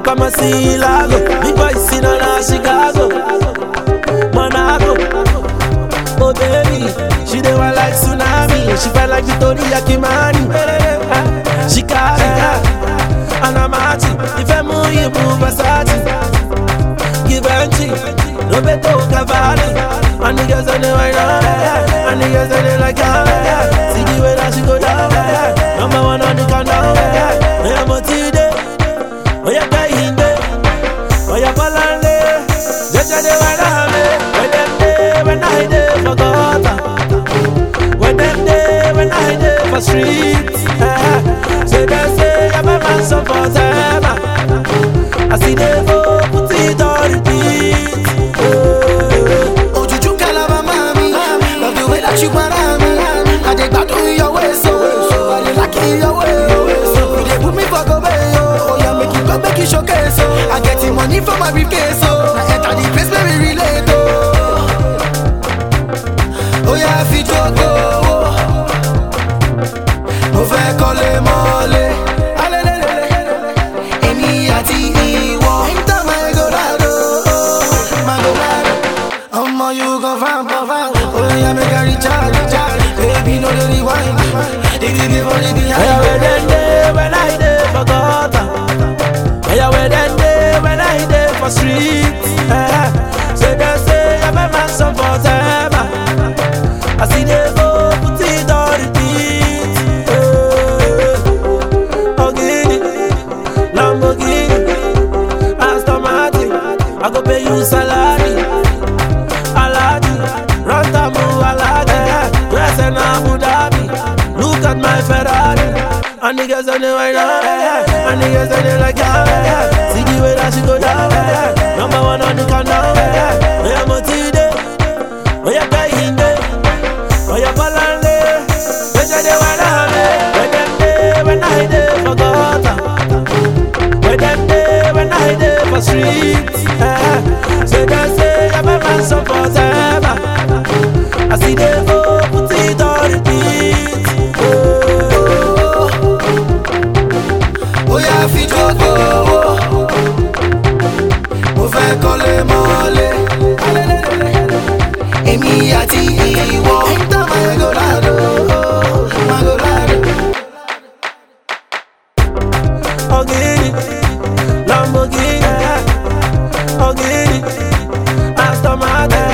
come and see Lago. Big boy seen on a Chicago. Monaco. Oh baby, she dey want like tsunami. She felt like Victoria Kimani. She carry her, and I'm at it. If I move, you move Versace. Give and Roberto Cavalli. And the girls on the right now, and the girls on the like yeah. See the way that she go down, number one on the countdown. I am a T-Day, oh yeah, Kahinde, oh yeah, Balande. Just a day when I'm when them day when I day for gutter, when them day when I day for streets. eh. Say they say I'm a man so for them. I see they go put it on repeat. eh. Ojuju kalaba mami, love the way that you para me. I dey gbadun your way so, I dey like your way. You dey put me for go yo, oh yeah make you go make you showcase so. I get the money for my briefcase so, I enter the place where we relate oh. Oh yeah fi jogo, mo fẹ́ kọ́lé mọ́lé. Alelelele, èmi àti ìwọ. Enter my Eldorado, my Eldorado. Omo, you go find, go find. Oh, yeah, make a recharge, recharge. Baby, no, the rewind. The the for the Yeah, where behind. them day when I day for gutter. Yeah, where them day when I day for streets. Eh. Say they say I'm a man some for them. I see they go put it on repeat. Eh. Ogini, Lamborghini, Aston Martin. I go pay you salary. Aladdin, Rantamu Aladdin, dress in Abu Dhabi. Look at my Ferrari, and the girls on the right now, and the girls on the like yeah. See the way that she go down, number one on the countdown. Oh yeah, Motide, oh yeah, Kahinde, oh yeah, Balande. When you dey wanna have when them day when I dey for gutter. When them day when I dey for streets eh. Say they say I'm a man so for them I see they go put it on repeat oh. Oh, yeah, fi jogo. Mo fẹ́ kọ́lé mọ́lé. Alelelele, èmi àti ìwọ. Enter my Eldorado, my Eldorado. Ogini, Lamborghini Ogini, Aston Martin